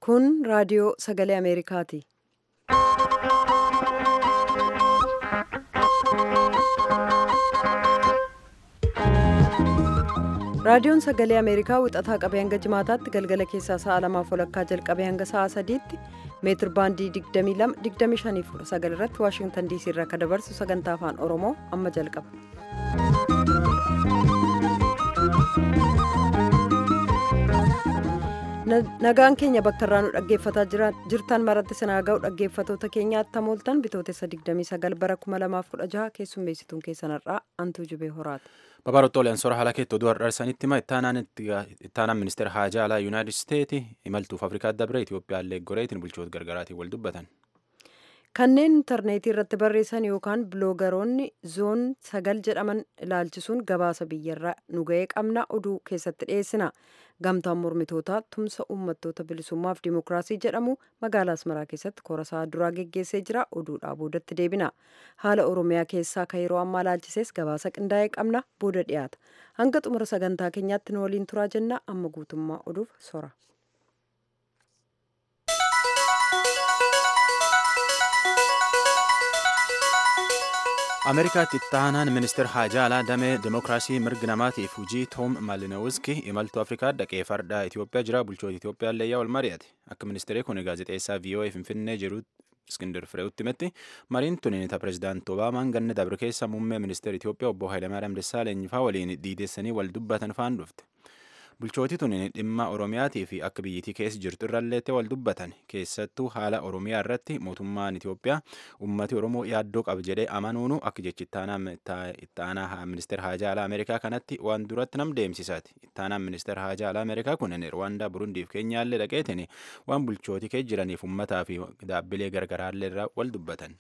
Kun raadiyoo sagalee Ameerikaati. Raadiyoon sagalee Ameerikaa wixataa qabee hanga jimaataatti galgala keessaa sa'a lamaaf walakkaa jalqabee hanga sa'a sadiitti meetir baandii 22-25 irratti Waashingtan diisii irraa kan dabarsu sagantaa afaan Oromoo amma jalqaba. Nagaan keenya bakka irraa nu dhaggeeffataa jirtan maratti sinaa ga'u dhaggeeffatoota keenyaatti tamooltan bitootessa 29 bara 2016 keessummeessituun keessanarraa antuu jubee horaati. Babarottooleen sora haala keetti oduu har'arsanitti hima ittaanaan ministeera haajaa alaa yuunaayitid isteeti imaltuuf afrikaa dabre Itoophiyaallee goreetiin bulchoota gargaraatiin wal dubbatan. Kanneen intarneetii irratti barreessan yookaan biloogaroonni zoon sagal jedhaman ilaalchisuun gabaasa biyyarraa nu ga'ee qabna oduu keessatti dhiyeessina. Gamtaan mormitootaa tumsa uummattoota bilisummaaf dimookiraasii jedhamu magaalaa Asmaraa keessatti korasaa duraa geggeessee jira. Oduudhaa boodatti deebina. Haala Oromiyaa keessaa kan yeroo ammaa ilaalchises gabaasa qindaa'ee qabna booda dhiyaata. Hanga xumura sagantaa keenyaatti nu waliin turaa jenna. Amma guutummaa oduuf sora. ameerikaatti ittaanaan ministeera haajaa alaa damee dimookiraasii mirga namaatiif hujii toom maalinowuski imaltuu afrikaa dhaqee farda itiyoophiyaa jira bulchoota itiyoophiyaa yaa wal mari'ate akka ministeerri kun gaazexeessaa voa finfinnee jiru iskindir firee'utti himetti mariin tuniinita pirezidaant obaamaan ganna dabre keessa muummee ministeera itiyoophiyaa obbo hayilamaariyaam dassaaleny faa waliin diidessanii wal dubbatan faan dhufte bulchooti tuniin dhimma oromiyaatii fi akka biyyittii keessa jirtu irralleettee wal dubbatan keessattuu haala oromiyaa irratti mootummaan itiyoophiyaa ummati oromoo yaaddoo qaba jedhee amanuunu akka jechi ittaanaa ministeera haajaa alaa ameerikaa kanatti waan duratti nam deemsisaati ittaanaan ministeera haajaa alaa ameerikaa kunin rwaandaa burundiif keenyaallee dhaqeetiin waan bulchooti kee jiraniif ummataa fi dhaabbilee gargaraallee irraa wal dubbatan.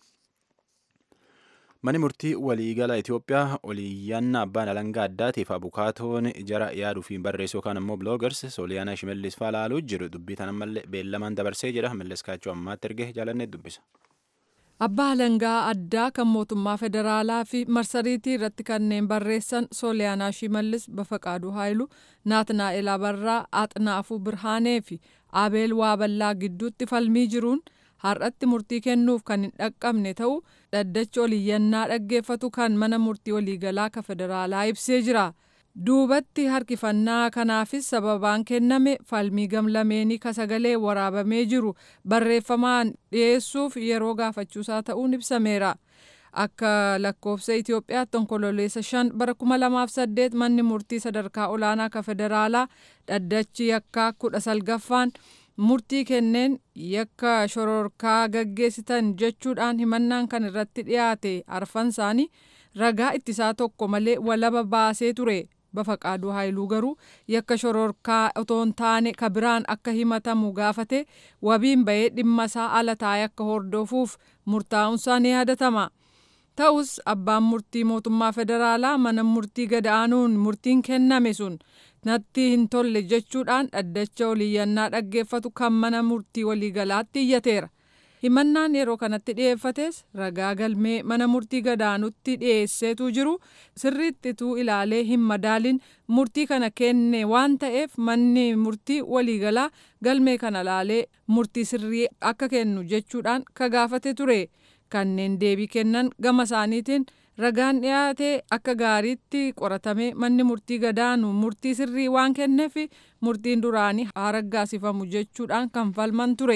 Mani murtii waliigala Itoophiyaa oliyyannaa abbaan alangaa addaatiif abukaatoon jara yaaduu fi barreessuu yookaan ammoo biloogars sooliyaanaa shimallis faa laaluu jiru dubbii tan ammallee beellamaan dabarsee jedha mallas kaachoo ammaatti erge jaalannee dubbisa. Abbaa alangaa addaa kan mootummaa federaalaa fi marsariitii irratti kanneen barreessan sooliyaanaa shimallis bafaqaaduu haayilu naatnaa'el abarraa axnaafuu birhaanee fi abeel waaballaa gidduutti falmii jiruun har'atti murtii kennuuf kan hin dhaqqabne ta'uu dhaddachi oliyyannaa dhaggeeffatu kan mana murtii waliigalaa ka federaalaa ibsee jira. duubatti harkifannaa kanaafis sababaan kenname falmii gamlameenii ka sagalee waraabamee jiru barreeffamaan dhiyeessuuf yeroo gaafachuusaa ta'uun ibsameera. Akka lakkoofsa Itoophiyaatti onkololeessa shan bara kuma lamaaf saddeet manni murtii sadarkaa olaanaa ka federaalaa dhaddachi yakkaa kudha salgaffaan murtii kenneen yakka shororkaa gaggeessitan jechuudhaan himannaan kan irratti dhiyaate arfan isaanii ragaa ittisaa tokko malee walaba baasee ture. Bafaqaaduu Haayiluu garuu yakka shororkaa otoo hin taane ka biraan akka himatamu gaafate wabiin bahee dhimma isaa ala taa'ee akka hordofuuf murtaa'uunsaa ni yaadatama. Ta'us abbaan murtii mootummaa federaalaa mana murtii gad-aanuun murtiin kenname sun natti hin tolle jechuudhaan dhaddacha oliyyannaa dhaggeeffatu kan mana murtii waliigalaatti iyyateera. himannaan yeroo kanatti dhiyeeffates ragaa galmee mana murtii gad-aanutti dhiyeesseetu jiru sirriittituu ilaalee hin madaalin murtii kana kenne waan ta'eef manni murtii waliigalaa galmee kana ilaalee murtii sirrii akka kennu jechuudhaan ka gaafate ture kanneen deebii kennan gama isaaniitiin ragaan dhiyaate akka gaariitti qoratamee manni murtii gad-aanu murtii sirrii waan kenneef murtiin duraanii haa raggaasifamu jechuudhaan kan falman ture.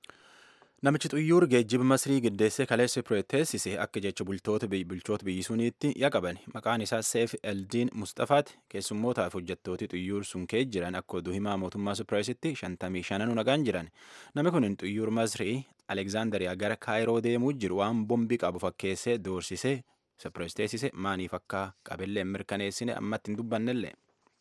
Namichi xuyyuur geejjiba Masrii giddeessee kaleessa pireeteessise akka jecha bultoota bulchoota biyyi suniitti yaqaban maqaan isaa Seef Eldiin Mustafaati keessummootaaf hojjettooti xuyyuur sun kee jiran akka oduu himaa mootummaa Supireesitti shantamii shananu nagaan jiran namni kun xuyyuur Masrii Alekzaandariyaa gara Kaayiroo deemuu jiru waan bombii qabu fakkeessee doorsisee Supirees teessise maaniif akka qabillee mirkaneessine ammatti hin dubbannellee.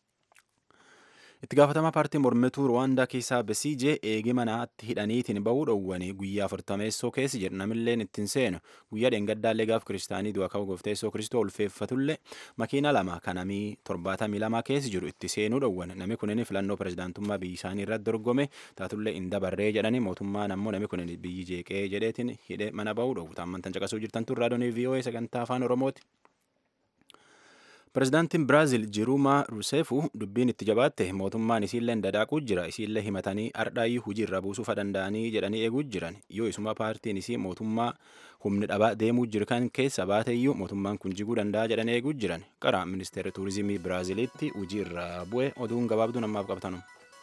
itti gaafatamaa paartii mormituu ruwaandaa keessaa besiijee eegi manaatti hidhaniitiin bahuu dhowwanii guyyaa afurtameessoo keessi jedhu namilleen ittiin seenu guyyaa dheengaddaallee gaaf kiristaanii du'a ka'u goofteessoo kiristoo ulfeeffatullee makiina lama kanamii torbaatamii lamaa keessi jiru itti seenuu dhowwan nami kunin filannoo pirezidaantummaa biyyi isaanii irratti dorgome taatullee hin dabarree jedhanii mootummaan ammoo nami kunin biyyi jeeqee jedheetiin hidhee mana bahuu dhowwu taammantan caqasuu jirtan turraa doonii vii'oo'ee sagantaa afaan oromooti. Pirezidaantiin Biraazil Jiruumaa Ruseefu dubbiin itti jabaatte mootummaan isiillee dadaaquu jira isiillee himatanii ardhaayyuu hujii irra buusuufa danda'anii jedhanii eeguu jiran yoo isuma paartiin isii mootummaa humni dhabaa deemuu jiru kan keessa baateyyuu mootummaan kun jiguu danda'a jedhanii eeguu jiran qara ministeera tuurizimii Biraaziliitti hujii irra bu'e oduun gabaabduu namaaf qabtanu.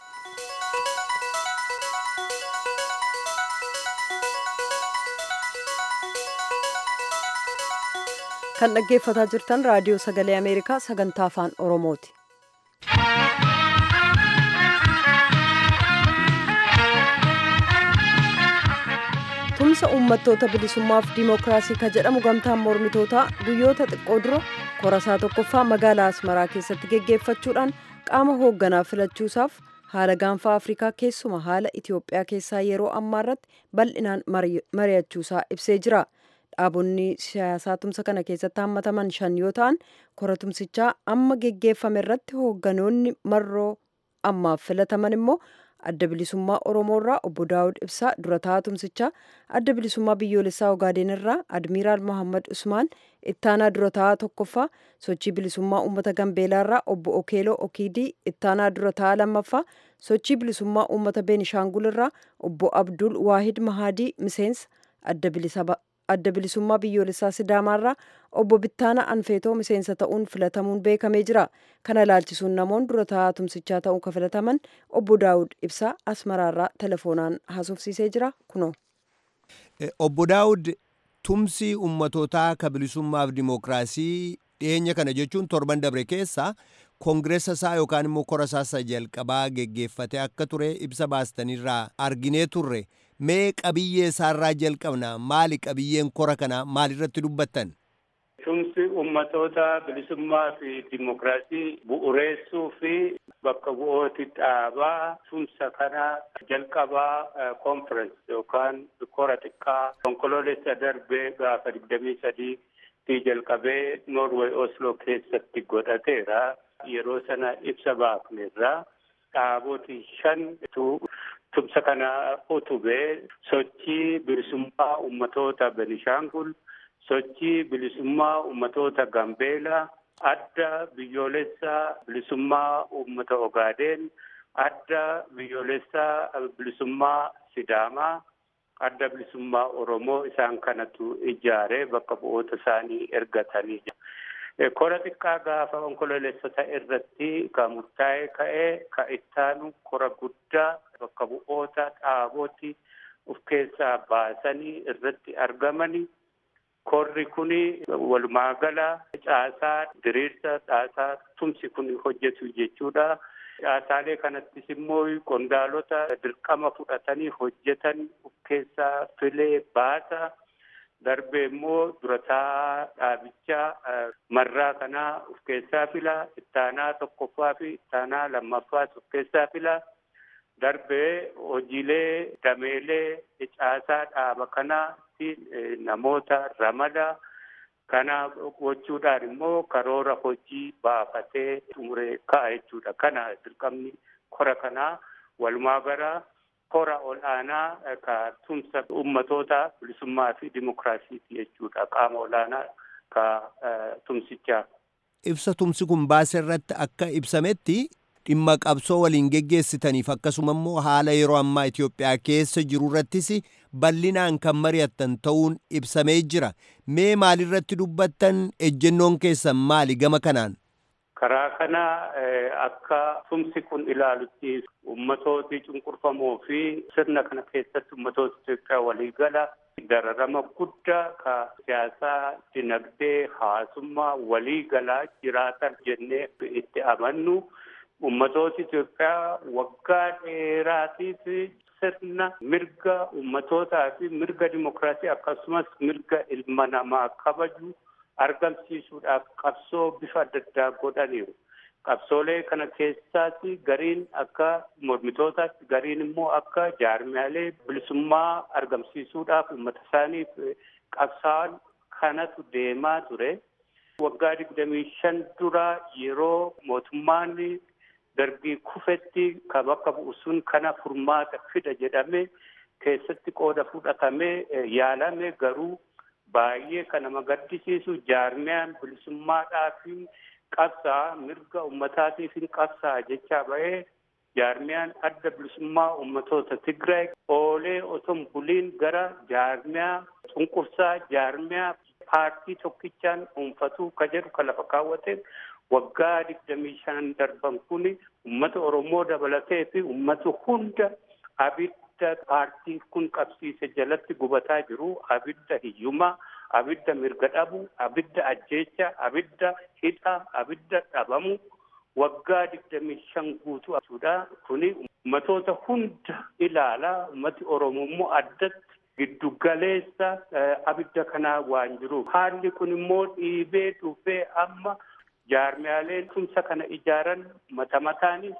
kan dhaggeeffataa jirtan raadiyoo sagalee ameerikaa sagantaa afaan oromooti. tumsa uummattoota bilisummaaf diimokiraasii ka jedhamu gamtaan mormitootaa guyyoota xiqqoo dura korasaa tokkoffaa magaalaa asmaraa keessatti geggeeffachuudhaan qaama hoogganaa filachuusaaf haala gaanfaa afrikaa keessuma haala itiyoophiyaa keessaa yeroo ammaa irratti bal'inaan mari'achuusaa ibsee jira. dhaabonni siyaasaa tumsa kana keessatti hammataman shan yoo ta'an kora tumsichaa amma geggeeffame irratti hoogganoonni marroo ammaaf filataman immoo adda bilisummaa oromoo irraa obbo daawud ibsaa durataa tumsichaa adda bilisummaa biyyoolessaa ogaadeen irraa admiiraal mohammad usmaan ittaanaa durataa tokkoffaa sochii bilisummaa uummata gambeelaa irraa obbo okeeloo okiidii ittaanaa durataa lammaffaa sochii bilisummaa uummata beenishaangul irraa obbo abdul waahid mahaadii miseensa adda bilisa adda bilisummaa biyyoolessaa sidaamaarraa obbo Bittaana Anfeetoo miseensa ta'uun filatamuun beekamee jira. Kana ilaalchisuun namoonni dura taa'aa tumsichaa ta'uun kan filataman obbo Daawud Ibsaa Asmaraarraa telefoonaan haasofsiisee jira kunoo. Obbo Daawud tumsi ummatootaa ka bilisummaaf dimookiraasii dhiyeenya kana jechuun torban dabre keessa koongireessa isaa yookaan immoo kora isaa jalqabaa geggeeffate akka ture ibsa baastanirraa arginee turre. mee qabiyyee isaarraa jalqabna maali qabiyyeen kora kana maalirratti dubbattan tumsi ummatoota bilisummaa fi dimokiraasii bu'uureessuu fi bakka bu'ooti dhaabaa tumsa kana jalqabaa konferensi yookaan kora xiqqaa onkoloolessa darbee gaafa digdamii sadii fi jalqabee noorweey osloo keessatti godhateera yeroo sana ibsa baafneerra dhaaboti shantu tumsa kana utubee sochii bilisummaa ummatoota Benishaangul, sochii bilisummaa ummatoota Gambeelaa, adda biyyoolessaa bilisummaa ummata Ogaadeen, adda biyyoolessaa bilisummaa Sidaamaa, adda bilisummaa Oromoo isaan kanatu ijaaree bakka bu'oota isaanii ergatanii kora xiqqaa gaafa onkoloolessota irratti ka murtaa'ee ka'ee ka ittaanu kora guddaa bakka bu'oota dhaabooti of keessaa baasanii irratti argamani. Korri kuni walumaagala caasaa diriirsa caasaa tumsi kun hojjetu jechuudha. Caasaalee kanattis immoo qondaalota dirqama fudhatanii hojjetan of keessaa filee baasa. Darbee immoo durataa dhaabichaa marraa kanaa of keessaa fila. Ittaanaa tokkoffaa fi ittaanaa lammaffaas of keessaa fila. Darbee hojiilee dameelee caasaa dhaaba kanaatti namoota ramada. Kana gochuudhaan immoo karoora hojii baafatee xumuree ka'a jechuudha. Kana dirqamni kora kanaa walumaa gara kora ol'aanaa ka tumsa ummatoota bilisummaa fi dimokiraasiiti jechuudha. Qaama ol'aanaa ka tumsichaa. Ibsa tumsi kun baase irratti akka ibsametti dhimma qabsoo waliin geggeessitaniif akkasuma immoo haala yeroo ammaa Itoophiyaa keessa jiru irrattis bal'inaan kan mari'attan ta'uun ibsamee jira. Mee maalirratti dubbattan ejjennoon keessan maali gama kanaan? Karaa kana akka tumsi kun ilaalutti ummatooti cunqurfamoo fi sirna kana keessatti ummatoota Itoophiyaa waliigala dararama guddaa ka siyaasaa, dinagdee, hawaasummaa waliigalaa jiraatan jennee itti amannu. Ummatooti Itoophiyaa waggaa dheeraatiif sirna mirga ummatootaa fi mirga dimokiraasii akkasumas mirga ilma namaa kabaju argamsiisuudhaaf qabsoo bifa adda addaa godhaniiru. Qabsoolee kana keessaas gariin akka mormitootaatti gariin immoo akka jaarmiyaalee bilisummaa argamsiisuudhaaf uummata isaaniif qabsaa'an kanatu deemaa ture. Waggaa digdamii shan dura yeroo mootummaan darbii kufetti ka bakka bu'u sun kana furmaata fida jedhame keessatti qooda fudhatamee yaalame garuu baay'ee kan nama gaddisiisu jaarmiyaan bilisummaadhaa fi qabsaa mirga ummataatiif hin qabsaa jechaa ba'ee jaarmiyaan adda bilisummaa ummatoota Tigraay oolee oton buliin gara jaarmiyaa cunqursaa jaarmiyaa paartii tokkichaan dhuunfatuu ka jedhu ka lafa kaawwate waggaa digdamii shan darban kuni ummata Oromoo dabalatee fi ummata hunda abidda paartiin kun qabsiise jalatti gubataa jiru abidda hiyyumaa abidda mirga dhabu abidda ajjeecha abidda hidha abidda dhabamu waggaa digdamii shan guutuu jechuudha kuni ummatoota hunda ilaalaa ummati oromoo immoo addatti giddugaleessa abidda kanaa waan jiruuf haalli kun immoo dhiibee dhufee amma jaarmiyaaleen tumsa kana ijaaran mata mataanis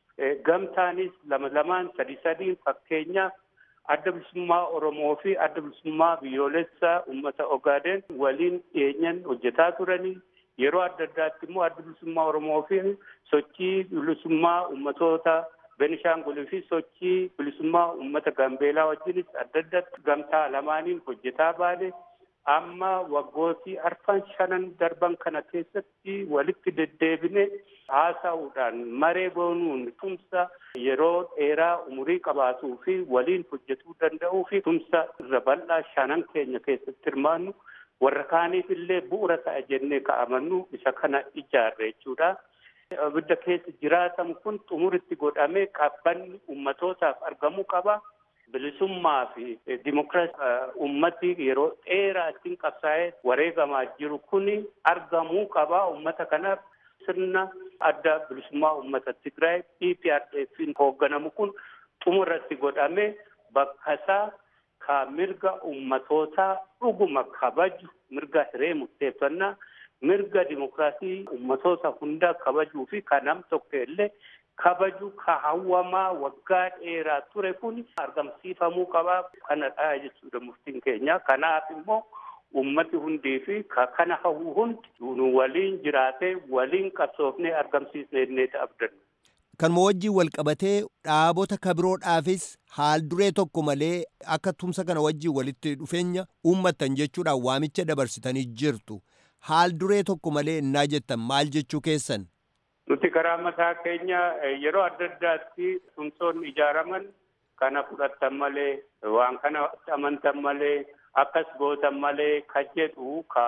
gamtaanis lama lamaan sadi sadiin fakkeenyaaf adda bilisummaa Oromoo fi adda bilisummaa biyyoolessaa uummata Ogaaden waliin dhiyeenyan hojjetaa turanii yeroo adda addaatti immoo adda bilisummaa Oromoo fi sochii bilisummaa uummatoota Benishaangulii fi sochii bilisummaa uummata Gambeelaa wajjinis adda addaatti gamtaa lamaaniin hojjetaa baane amma waggootii arfan shanan darban kana keessatti walitti deddeebine haasa'uudhaan maree boonuun tumsa yeroo dheeraa umurii qabaatuu fi waliin hojjetuu danda'uu fi tumsa irra bal'aa shanan keenya keessatti hirmaannu warra kaaniif illee bu'uura ta'a jennee ka'amannu isa kana ijaarre jechuudha. Abidda keessa jiraatamu kun xumuritti godhamee qabbanni ummatootaaf argamuu qaba. bilisummaa fi dimokiraasii ummati yeroo dheeraa ittiin qabsaa'ee wareegamaa jiru kuni argamuu qaba ummata kanaaf sirna adda bilisummaa ummata Tigraay EPRDF'n hoogganamu kun xumurratti godhamee bakka isaa ka mirga ummatootaa dhuguma kabaju mirga hiree murteeffannaa mirga dimokiraasii ummatoota hundaa kabajuu fi ka nam tokko illee kabaju ka hawwamaa waggaa dheeraa ture kun argamsiifamuu qabaa kanadha jechuudha murtiin keenya kanaaf immoo ummati hundii fi ka kana hawwu hundi nu waliin jiraatee waliin qabsoofnee argamsiisnee inni abdannu. Kanuma wajjin wal qabatee dhaabota kabiroodhaafis haal duree tokko malee akka tumsa kana wajjin walitti dhufeenya uummattan jechuudhaan waamicha dabarsitanii jirtu. Haal duree tokko malee innaa jettan maal jechuu keessan? Nuti karaa mataa keenya yeroo adda addaatti tumsoonni ijaaraman kana fudhattan malee waan kana amantan malee akkas gootan malee ka jedhu ka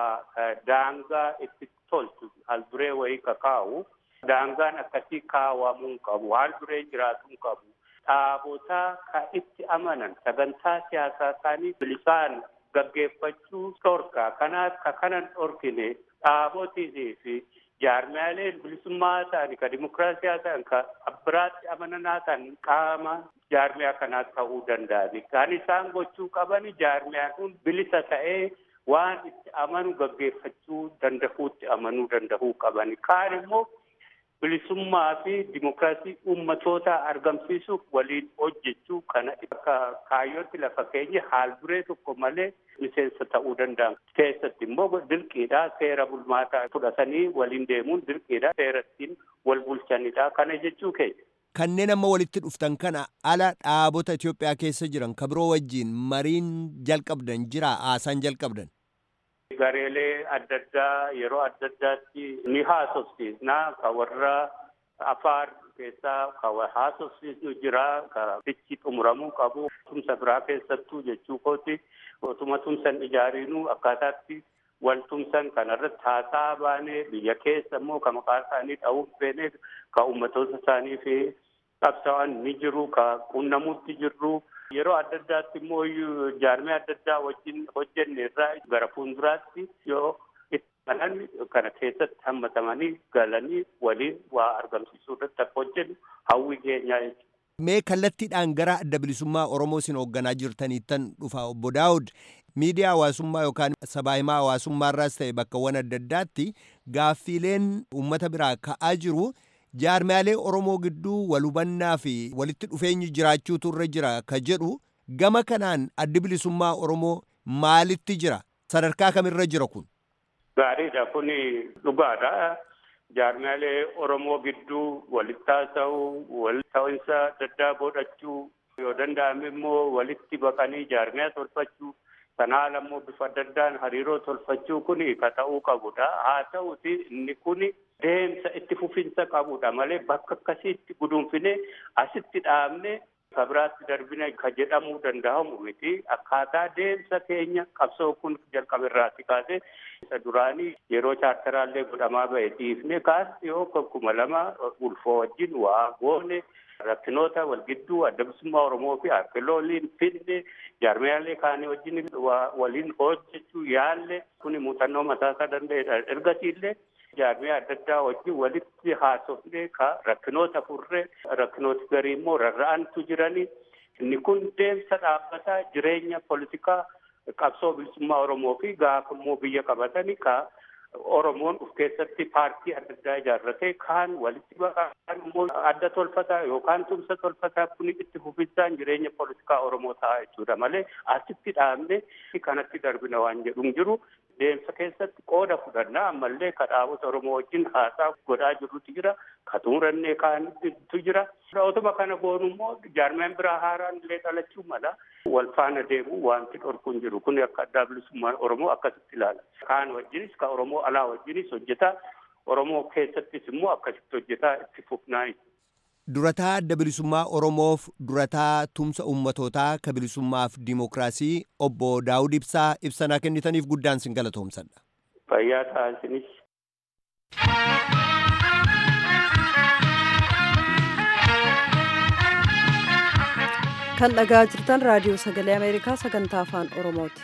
daangaa itti tolchu haal duree wayii ka kaa'u daangaan akkasii kaawwamuu qabu haal duree jiraatuu qabu dhaabotaa ka itti amanan sagantaa siyaasaa isaanii bilisaan gaggeeffachuu dhorkaa kanaaf ka kanan dhorkine dhaabotii fi jaarmiyaaleen bilisummaa ta'an ka dimokiraasiyaa ta'an ka abbiraatti amananaa ta'an qaama jaarmiyaa kanaa ta'uu danda'ani. Kan isaan gochuu qaban jaarmiyaan kun bilisa ta'ee waan itti amanu gaggeeffachuu danda'uutti amanuu danda'uu qabani. Kaan immoo bilisummaa fi dimokiraasii uummatoota argamsiisuuf waliin hojjechuu kana akka kaayyootti lafa keenya haal duree tokko malee miseensa ta'uu danda'an. Keessatti immoo dirqiidha seera bulmaataa fudhatanii waliin deemuun dirqiidha seera ittiin wal bulchanidha. Kana jechuu keenya. Kanneen amma walitti dhuftan kana ala dhaabota Itoophiyaa keessa jiran ka biroo wajjin mariin jalqabdan jira haasaan jalqabdan. gareelee adda addaa yeroo adda addaatti ni haasofsiisna ka warra afaar keessaa ka haasofsiisnu jira ka fichi xumuramuu qabu tumsa biraa keessattuu jechuu kooti otuma tumsan ijaariinu akkaataatti wal tumsan kanarratti haasaa baanee biyya keessa immoo ka maqaa isaanii dha'uuf feene ka ummatoota isaanii fi qabsa'an ni jiru ka qunnamuutti jirru yeroo adda addaatti immoo jaarmee adda addaa wajjin hojjenne irraa gara fuulduraatti yoo itti kana keessatti hammatamanii galanii waliin waa argamsiisuu irratti akka hojjennu hawwi keenyaa jechuudha. Mee kallattiidhaan gara adda bilisummaa Oromoo isin hoogganaa jirtaniittan dhufa obbo Daawud miidiyaa hawaasummaa yookaan sabaa himaa hawaasummaa irraas ta'e bakkawwan adda addaatti gaaffiileen uummata biraa ka'aa jiru. jaarmiyaalee Oromoo gidduu wal hubannaa fi walitti dhufeenyi jiraachuutu irra jira ka jedhu gama kanaan addi bilisummaa Oromoo maalitti jira? Sadarkaa kamirra jira kun? Gaariidha kun dhugaadha. Jaarmiyaalee Oromoo gidduu walitti haasa'uu, wal ta'insa adda addaa godhachuu yoo danda'ame immoo walitti baqanii jaarmiyaa tolfachuu Sanaan ammoo bifa adda addaan hariiroo tolfachuu kun ka ta'uu qabudha. Haa ta'uti inni kun deemsa itti fufinsa qabudha malee bakka akkasiitti gudunfine asitti dhaabne ka biraatti darbine ka jedhamuu danda'amu miti. Akkaataa deemsa keenya qabsoo kun jalqaberraatti kaase isa duraanii yeroo chaartaraallee godhamaa ba'e dhiifne kaas yoo kuma lama ulfoo wajjin waa goone rakkinoota wal gidduu adda bilisummaa Oromoo fi arkeolooliin finne jaarmiyaalee kaanii wajjin waliin hojjechuu yaalle kuni muuxannoo mataasaa danda'edha. Ergasiillee jaarmiyaa adda addaa wajjin walitti haasofne ka rakkinoota furre rakkinooti garii immoo rarra'antu jirani. Inni kun deemsa dhaabbataa jireenya politikaa qabsoo bilisummaa Oromoo fi gaafa immoo biyya qabatani ka Oromoon of keessatti paartii adda addaa ijaarratee kaan walitti baqaan immoo adda tolfataa yookaan tumsa tolfataa kun itti fufinsaan jireenya politikaa Oromoo ta'a jechuudha malee asitti dhaabne kanatti darbina waan jedhu hin jiru. Deemsa keessatti qooda fudhannaa ammallee ka dhaabota Oromoo wajjin haasaa godhaa jirrutu jira. Ka xumurannee kaanitu jira. Otuma kana goonu immoo jaarmiyaan biraa haaraan illee dhalachuu mala. Wal faana deemu wanti dhorku hin jiru. Kun akka addaa bilisummaa Oromoo akkasitti ilaala. Kaan wajjinis ka Oromoo alaa wajjinis hojjetaa. Oromoo keessattis immoo akkasitti hojjetaa itti fufnaa. Durataa adda bilisummaa Oromoof durataa tumsa ummatootaa ka bilisummaaf dimookiraasii obbo Daawud Ibsaa ibsanaa kennitaniif guddaan sin galatoomsadha. Fayyaa taasinis. kan dhagaa jirtan raadiyoo sagalee ameerikaa sagantaa afaan oromooti.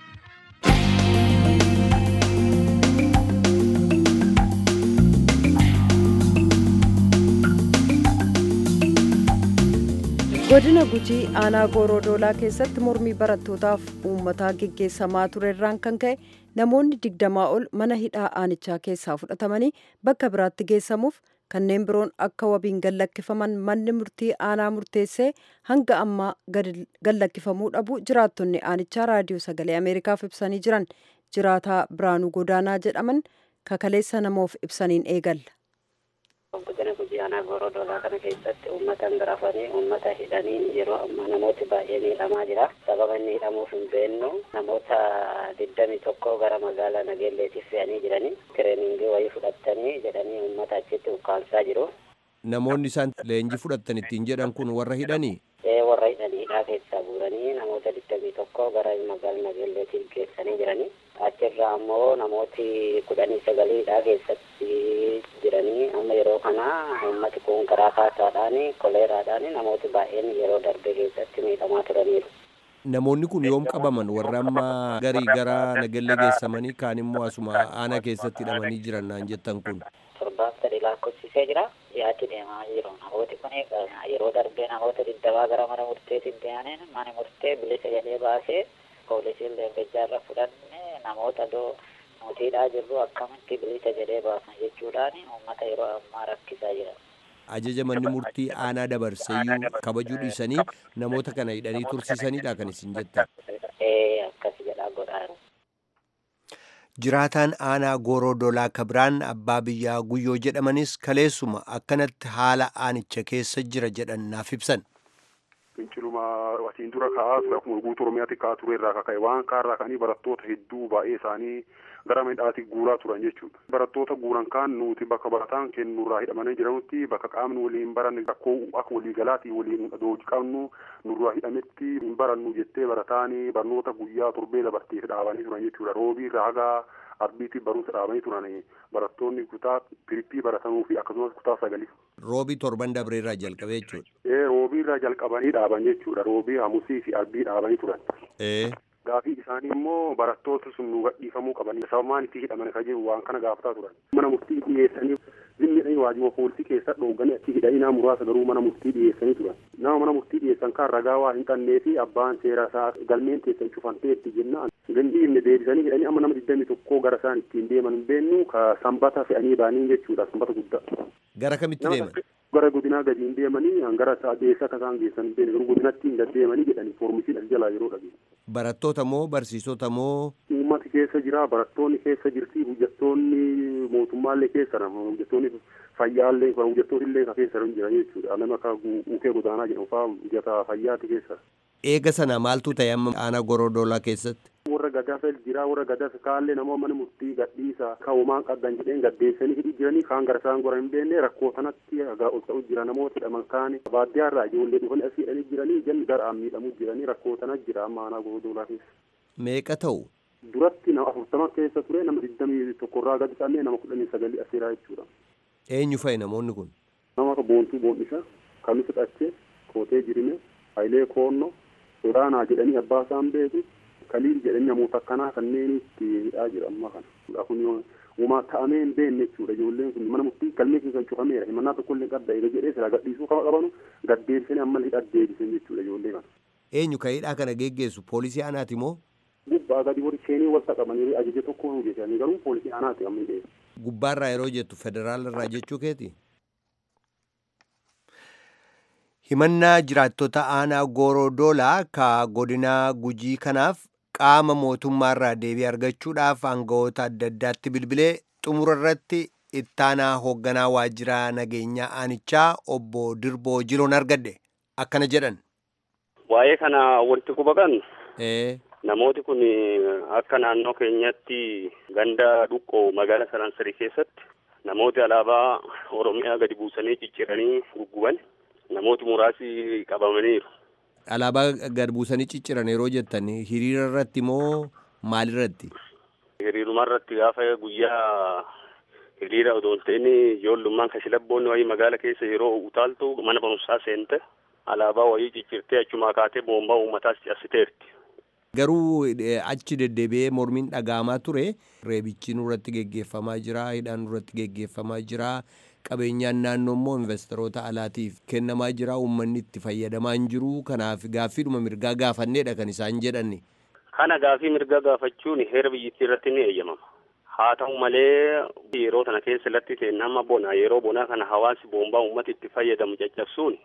godina gujii aanaa goorodoolaa keessatti mormii barattootaaf uummataa geggeessamaa ture irraan kan ka'e namoonni digdamaa ol mana hidhaa aanichaa keessaa fudhatamanii bakka biraatti geessamuuf kanneen biroon akka wabiin gallakkifaman manni murtii aanaa murteessee hanga ammaa gallakkifamuu dhabu jiraattonni aanichaa raadiyoo sagalee ameerikaaf ibsanii jiran jiraataa biraanuu godaanaa jedhaman kakaleessa namoof ibsaniin eegalla. Godina gujii aanaa goorodoolaa kana keessatti uummata rafanii uummata hidhanii yeroo ammaa namooti baay'ee miidhamaa jira. Sababa inni hidhamuuf hin beeknu namoota digdamii tokko gara magaalaa Nageelleetiif fe'anii jiranii tireeningii wayii fudhatanii jedhanii uummata achitti ukkaamsaa jiru. Namoonni isaan leenjii fudhatan ittiin jedhan kun warra hidhanii? Ee warra hidhanii hidhaa keessaa guuranii namoota digdamii tokko gara magaalaa Nageelleetiif geessanii jiranii. Achirraa ammoo namooti kudhanii sagalii hidhaa keessatti jiranii amma yeroo kana uummati kun karaa kaasaadhaan koleeraadhaan namooti baay'een yeroo darbe keessatti miidhamaa turaniiru. Namoonni kun yoom qabaman warra amma garii gara nagallee geessamanii kaan immoo asuma aanaa keessatti hidhamanii jiran naan jettan kun. Torbaaf sadii lakkoofsisee jira. Yaatti deemaa jiru. Namooti kun yeroo darbee namoota digdamaa gara mana murteetiin deemanii mana murtee bilisa jedhee baasee poolisiin leengajaarra fudhanne namoota doo mootiidhaa jirru akkamitti bilisa jedhee baasan jechuudhaan uummata yeroo ammaa rakkisaa jira. Ajaja manni murtii aanaa dabarseeyyuu kabajuu dhiisanii namoota kana hidhanii tursiisanidha kan isin jettan. Ee akkas jedhaa godhaa Jiraataan aanaa gooroodolaa kabiraan abbaa biyyaa guyyoo jedhamanis kaleessuma akkanatti haala aanicha keessa jira jedhan naaf ibsan. finciluma asiin dura ka'aa ture akkuma guutuu oromiyaatti ka'aa ture irraa kaka'e waan kaarraa ka'anii barattoota hedduu baay'ee isaanii gara midhaatti guuraa turan jechuudha. Barattoota guuran kaan nuti bakka barataan kennurraa hidhamanii jiranutti bakka qaamni waliin baranne rakkoo akka waliigalaati waliin doojii qabnu nurraa hidhametti hin barannu jettee barataanii barnoota guyyaa torbee dabarteef dhaabanii turan jechuudha. Roobii irraa haga arbiitti barumsa dhaabanii turan barattoonni kutaa pirippii baratanuu fi akkasumas kutaa sagalii. Roobii torban dabree irraa jalqabee jechuudha. Ee roobii irraa jalqabanii dhaaban jechuudha. Roobii hamusii fi arbii dhaabanii turan. Ee. Gaafii isaanii immoo barattoota sun nu gadhiifamuu qabanii sababaan itti hidhaman kan jiru waan kana gaafataa turan. Mana murtii dhiyeessanii zimmiidhaan waajjira poolisii keessa dhooganii achi hidhanii muraasa garuu mana murtii dhiyeessanii turan. Nama mana murtii dhiyeessan kan ragaa waa hin qabnee fi abbaan seera isaa galmeen teessan cufanteetti jennaan. Gandi inni deebisanii hidhanii amma nama digdamii tokkoo gara isaan ittiin deeman hin beennu ka sanbata fe'anii baanii jechuudha sanbata guddaa. Gara kamitti deeman? gara godinaa gadiin deemanii hangara deessa akka isaan geessan hin beekne godinatti hin deddeemanii jedhanii foormisiidhaan jalaa yeroo dhabe. Barattoota moo barsiisota moo? Uummati keessa jira barattoonni keessa jirti hojjettoonni mootummaallee keessa nama hojjettoonni fayyaallee hojjettoonni illee keessa jira jechuudha nama akka ukee godaanaa jedhamu fa'aa hojjeta fayyaati keessa. Eega sana maaltu ta'e amma aanaa gorodolaa keessatti? warra gadafel jira warra gadaf kaallee namoo mana murtii gadhiisa ka'umaan qabdan jedheen gaddeessanii hidhii jiranii kaan gara isaan gora hin beekne rakkoo sanatti hagaa ol ta'u jira namoota hidhaman kaani baadiyyaa irraa ijoollee dhufan asii hidhanii jiranii jalli garaan miidhamuu jiranii rakkoo sana jira amma aanaa gorodolaa keessa. Meeqa ta'u? Duratti nama afurtama keessa ture nama digdamii tokkorraa gadi qabnee nama kudhanii sagalii asiraa jechuudha. Eenyu fa'i namoonni kun? Nama akka boontuu boondisa kamisa dhachee kootee jirime hayilee koonnoo sodaanaa jedhanii abbaa isaan beeku kaliil jedhanii namoota akkanaa kanneen itti hidhaa jira amma kana. Kun uumaa ta'amee hin beekne jechuudha ijoolleen kun mana murtii galmee keessan cufameera himannaa tokko illee qabda eega jedhee sila gadhiisuu kama qabanu gaddeebisanii amma hidhaa deebisan jechuudha ijoollee kana. Eenyu ka hidhaa kana geggeessu poolisii aanaati moo? Gubbaa gadi warri seenii wal qabanii ajaja tokko hojjetanii garuu poolisii aanaati amma hidhee. Gubbaarraa yeroo jettu federaala irraa jechuu keeti? Himannaa jiraattota aanaa Goorodoolaa ka godina gujii kanaaf qaama mootummaarraa deebii argachuudhaaf aangawoota adda addaatti bilbilee xumura irratti ittaanaa hoogganaa waajjiraa nageenyaa aanichaa obbo Dirboo Jiloon argadhe akkana jedhan. Waa'ee kana wanti quba qabnu Ee namooti kun akka naannoo keenyatti ganda dhuqqoo magaalaa Saransarii keessatti namooti alaabaa Oromiyaa gadi buusanii cicciranii gugguban namooti muraasi qabamaniiru. alaabaa gad buusanii cicciran yeroo jettan hiriira irratti moo maalirratti? Hiriiruma irratti gaafa guyyaa hiriira odoo hin ta'in ijoollummaan kashlabboonni wayii magaala keessa yeroo utaaltu mana barumsaa seente alaabaa wayii ciccirtee achumaa kaatee boombaa uummataas cabsiteerti. Garuu eh, achi deddeebi'ee mormiin dhaga'amaa ture reebichi nurratti geggeeffamaa jira hidhaan nurratti geggeeffamaa jira qabeenyaan naannoo immoo investoroota alaatiif kennamaa jira uummanni itti fayyadamaa hin jiru kanaaf gaaffiidhuma mirgaa gaafanneedha kan isaan jedhanni. Kana gaafii mirgaa gaafachuun heera biyyattii irratti ni eeyyamama. Haa ta'u malee yeroo kana keessa latti ta'e nama bona yeroo bonaa kana hawaasi boombaa uummata itti fayyadamu caccabsuun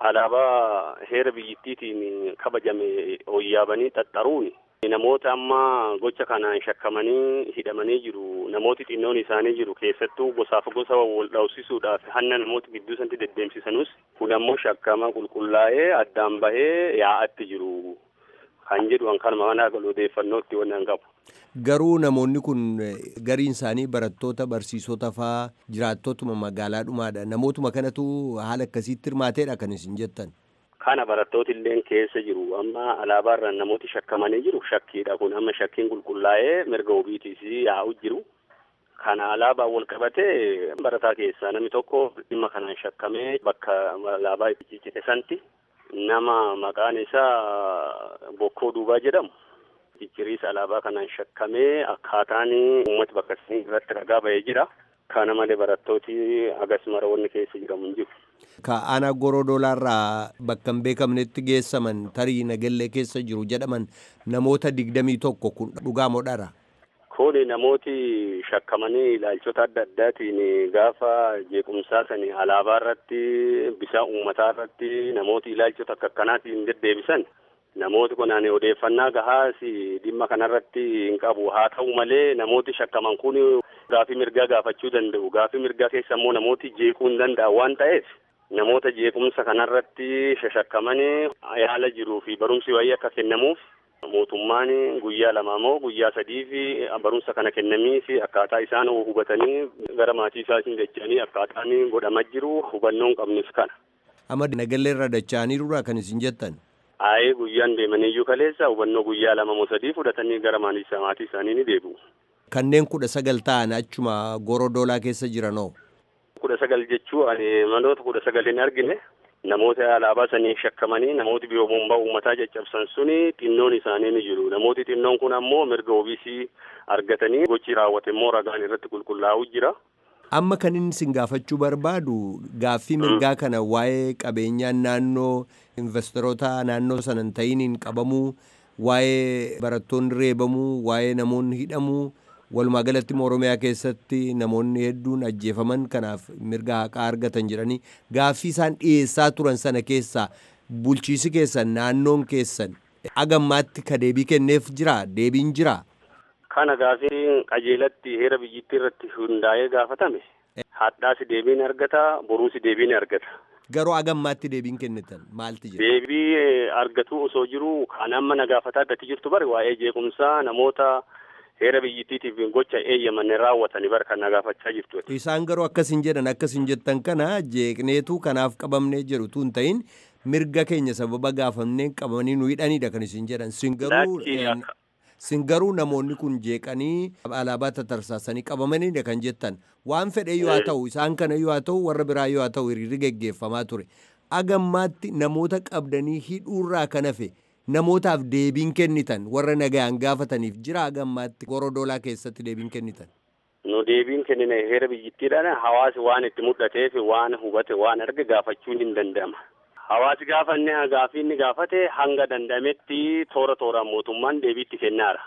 alaabaa heera biyyattiitiin kabajame hoyyaabanii xaxxaruun namoota amma gocha kanaan shakkamanii hidhamanii jiru namooti xinnoon isaanii jiru keessattuu gosaaf gosa wal dhawsisuudhaaf hanna namoota gidduu sanatti deddeemsisanus kun ammoo shakkama qulqullaa'ee addaan bahee yaa'atti jiru kan jedhu an kanuma mana odeeffannootti waan qabu. Garuu namoonni kun eh, gariin isaanii barattoota barsiisota faa jiraattotuma magaalaa dhumaadha namootuma kanatu haala akkasiitti hirmaateedha kan isin jettan. Kana barattooti illee keessa jiru amma alaabaarraan namooti shakkamanii jiru shakkiidha kun amma shakkiin qulqullaa'ee mirga ofiitiis yaa'u jiru. Kana alaabaa wal qabatee barataa keessaa namni tokko dhimma kanaan shakkamee bakka alaabaa itti ciccite santi nama maqaan isaa Bokkoo Duubaa jedhamu. Cicciriisa alaabaa kanaan shakkamee akkaataan uummata bakka isin irratti ragaa bahee jira. Kana malee barattooti agas marawoonni keessa jiramu hin jiru. Ka aanaa gorodoolaarraa bakka hin beekamnetti geessaman tarii nagallee keessa jiru jedhaman namoota digdamii tokko kun dhugaa moo dhara? Kuni namooti shakkamanii ilaalchota adda addaatiin gaafa jeequmsaa sani alaabaa irratti bisaa uummataa irratti namooti ilaalchota akka akkanaatiin deddeebisan namooti kunaan odeeffannaa gahaas dhimma kanarratti hin qabu haa ta'u malee namooti shakkaman kun gaafii mirgaa gaafachuu danda'u gaafii mirgaa keessa immoo namooti jeequu hin danda'an waan ta'eef namoota jeequmsa kanarratti shashakkamanii yaala jiruu fi barumsi wayii akka kennamuuf mootummaan guyyaa lama moo guyyaa sadii fi barumsa kana kennamii fi akkaataa isaan hubatanii gara maatii isaatiin dacha'anii akkaataan godhamaa jiru hubannoon qabnus kana. Amma nagallee irra dacha'aniirudha kan isin jettan. Aayee guyyaan deemaniyyuu kaleessa hubannoo guyyaa lama moo sadii fudhatanii gara maatii isaanii ni deebi'u. Kanneen kudha sagal ta'an achuma gorodoolaa keessa jiranoo. Kudha sagal jechuun ani manoota kudha sagal hin argine namoota alaabaa sanii shakkamanii namooti biroo boombaa uummataa caccabsan suni xinnoon isaanii ni jiru. Namooti xinnoon kun ammoo mirga ofiisii argatanii gochi raawwate immoo ragaan irratti qulqullaa'u jira. Amma kan inni isin gaafachuu barbaadu gaaffii mirgaa kana waa'ee qabeenyaan naannoo investoroota naannoo sana hin ta'iniin qabamuu waa'ee barattoonni reebamuu waa'ee namoonni hidhamuu walumaa galatti oromiyaa keessatti namoonni hedduun ajjeefaman kanaaf mirga haqaa argatan jedhanii gaaffii isaan dhiyeessaa turan sana keessaa bulchiisi keessan naannoon keessan agammaatti ka deebii kenneef jira deebiin jira. Kana gaafii qajeelatti heera biyyittii irratti hundaa'ee gaafatame hadhaasi deebiin argata boruusi deebiin argata. garuu agammaatti deebiin kennitan maalti jira? Deebii argatu osoo jiru kan amma na gaafataa gati jirtu bari waa'ee jeequmsaa namoota heera biyyittiitiif gocha eeyyaman raawwatanii bara kan na gaafachaa jirtu. Isaan garuu akkasin jedhan akkasin jettan kana jeeqneetu kanaaf qabamnee jiru tun ta'in mirga keenya sababa gaafamnee qabamanii nu hidhanidha kan isin jedhan sin garuu sin garuu namoonni kun jeeqanii alaabaa tatarsaasanii qabamanidha kan jettan waan fedhe yoo haa ta'u isaan kana yoo haa ta'u warra biraa yoo haa ta'u hiriirri geggeeffamaa ture agammaatti namoota qabdanii hidhuurraa kan hafe namootaaf deebiin kennitan warra nagaan gaafataniif jira agammaatti gorodolaa keessatti deebiin kennitan. nu deebiin kennine heera biyyittiidhaan hawaasi waan itti mul'ateef waan hubate waan arge gaafachuun hin danda'ama. Hawaasi gaafanne gaafii inni gaafate hanga danda'ametti toora tooraan mootummaan deebiitti kennaara.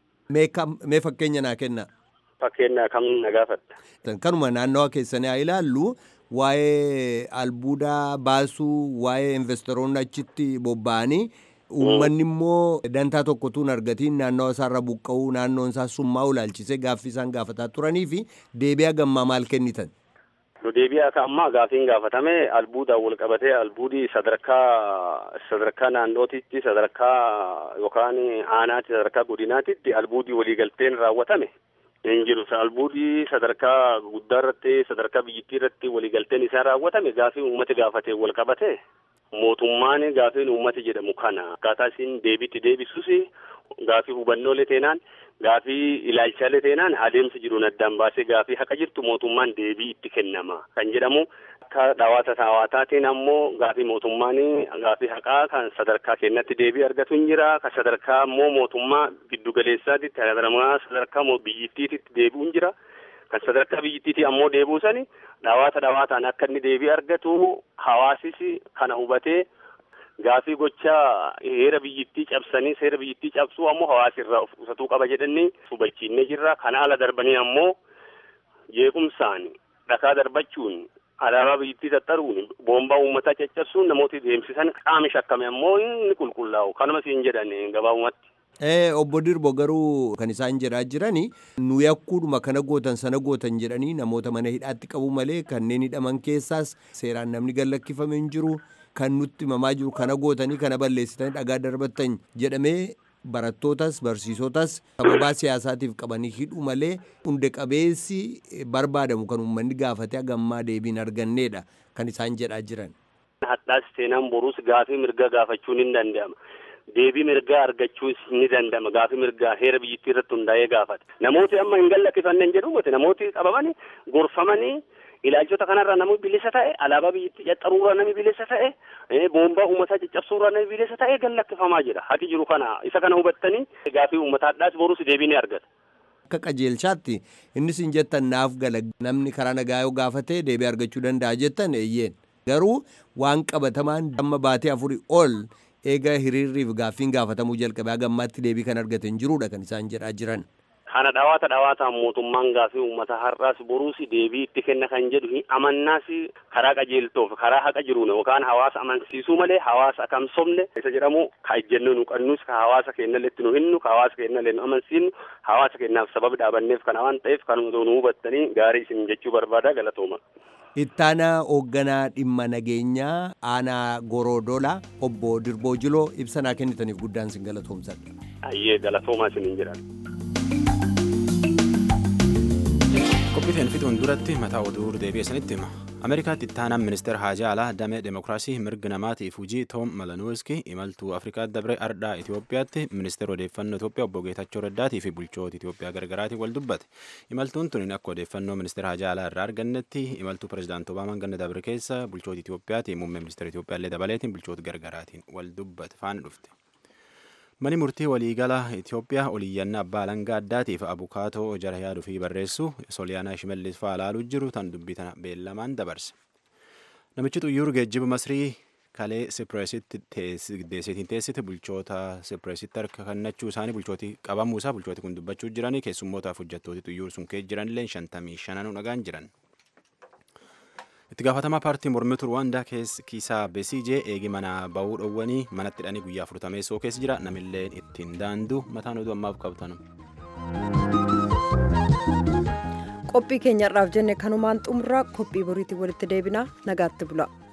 Mee fakkeenya naa kennaa. Fakkeenya kam na gaafatta. Kanuma naannawa keessanii haa ilaallu waa'ee albuudaa baasuu waa'ee investoroonni achitti bobba'anii uummanni immoo dantaa tokkotuun argatiin naannawa isaarra buqqa'uu naannoon isaa summaa ulaalchisee gaaffii isaan gaafataa turanii fi deebi'a gammaa maal kennitan. nu deebii akka ammaa gaafiin gaafatame albuudaan wal qabatee albuudii sadarkaa sadarkaa naannootitti sadarkaa yookaan aanaatti sadarkaa godinaatitti albuudii waliigalteen raawwatame hin jiru albuudii sadarkaa guddaa irratti sadarkaa biyyittii irratti waliigalteen isaa raawwatame gaafii uummati gaafatee wal qabate mootummaan gaafiin uummati jedhamu kana akkaataa isin deebiitti deebisuus gaafii hubannoolee teenaan gaafii ilaalchaalee teenaan adeemsa jiruun addaan baasee gaafii haqa jirtu mootummaan deebii itti kennama kan jedhamu akka dhawaata hawaasaatiin ammoo gaafii mootummaan gaafii haqaa kan sadarkaa kennatti deebii argatu hin jira kan sadarkaa ammoo mootummaa giddugaleessaatitti sadarkaa biyyittiititti deebi'u hin jira kan sadarkaa biyyittiitii ammoo deebi'u sani dhawaata dhawaataan akka inni deebii argatu hawaasis kana hubatee gaafii gochaa heera biyyittii cabsanii seera biyyittii cabsuu ammoo hawaasa irraa of qusatuu qaba jedhanii hubachiinnee jirra kana ala darbanii ammoo jeequmsaan dhakaa darbachuun alaabaa biyyittii tattaruun boombaa uummataa caccabsuun namooti deemsisan qaama shakkame ammoo inni qulqullaa'u kanuma siin jedhan gabaabumatti. obbo Dirbo garuu kan isaan jedhaa jirani nu yakkuudhuma kana gootan sana gootan jedhanii namoota mana hidhaatti qabu malee kanneen hidhaman keessaas seeraan namni gallakkifame hin jiru. kan nutti himamaa jiru kana gootanii kana balleessitanii dhagaa darbattan jedhamee barattootas barsiisotas sababaa siyaasaatiif qabanii hidhu malee hunde qabeessi barbaadamu kan uummanni gaafatee hagammaa deebiin arganneedha kan isaan jedhaa jiran. Hadhaas seenaan boruus gaafii mirgaa gaafachuun hin danda'ama. Deebii mirgaa argachuus ni danda'ama. Gaafii mirgaa heera biyyittii irratti hundaa'ee gaafata. Namooti amma hin gallakkifanneen jedhu namooti qabamanii gorfamanii ilaalchota kanarraa namni bilisa ta'e alaabaa biyyittii caxxaruurraa namni bilisa ta'e boombaa uummataa caccabsuurraa namni bilisa ta'e gallakkifamaa jira haqi jiru kana isa kana hubattanii gaafii uummataadhaas boruus deebii ni argata. Akka qajeelchaatti innis hin jettan naaf gala namni karaa nagaa yoo gaafate deebii argachuu danda'a jettan eeyyeen garuu waan qabatamaan amma baatee afurii ol eega hiriirriif gaaffiin gaafatamuu jalqabee hagammaatti deebii kan argate hin jiruudha kan isaan jedhaa jiran. kana dhawaata dhawaataan mootummaan gaafii uummata har'aas boruus deebii itti kenna kan jedhu hin amannaas karaa qajeeltoof karaa haqa jiruun yookaan hawaasa amansiisuu malee hawaasa akkam somne isa jedhamu ka ejjennoo nu qannus ka hawaasa keenyallee itti nu hinnu ka hawaasa keenyallee nu amansiisnu hawaasa keenyaaf sababa dhaabanneef kana waan ta'eef kan nu hubattanii gaarii isin jechuu barbaada galatooma. Ittaanaa hoogganaa dhimma nageenyaa aanaa Gorodola obbo Dirboo Jiloo ibsa naa kennitaniif guddaan sin galatoomsadha. Ayyee galatoomaa isiniin jedhan. qophiiteen fixuun duratti mataa oduu deebi'eessanitti hima ameerikaatti ittaanaan ministeera haajaa alaa damee demokiraasii mirga namaatiif hujii toom malanuuski imaltuu afrikaa dabre ardhaa itiyoophiyaatti ministeera odeeffannoo itiyoophiyaa obbo geetachoo raddaatii fi bulchoota itiyoophiyaa gargaraatiin wal dubbate imaltuun tuniin akka odeeffannoo ministeera haajaa alaa irraa argannetti imaltuu pirezidaanti obaamaan ganna dabre keessa bulchoota itiyoophiyaatiin muummee ministeera itiyoophiyaa illee dabaleetiin bulchoota gargaraatiin wal dubbate faana dhufte. Mani murtii waliigala Itoophiyaa oliyyannaa abbaa alangaa addaatiif abukaatoo jara yaaduu fi barreessu Sooliyaanaa Shimallis fa'aa ilaaluu jiru tan dubbii tana beellamaan dabarse. Namichi xuyyuur geejjiba Masrii kalee Sipireesitti deeseetiin teessite bulchoota Sipireesitti harka kennachuu isaanii bulchooti qabamuu isaa bulchooti kun dubbachuu jiranii keessummootaaf hojjettooti xuyyuur sun kee jiran illee shantamii shananuu dhagaan jiran. itti gaafatamaa paartii mormituu ruwaandaa kiisaa beesiijee eegi mana ba'uu dhowwanii manatti hidhanii guyyaa afurtameessoo keessa jira namillee ittiin daanduu mataan oduu ammaaf qabtanu. qophii keenyarraaf jenne kanumaan xumuraa qophii boriitiin walitti deebinaa nagaatti bula.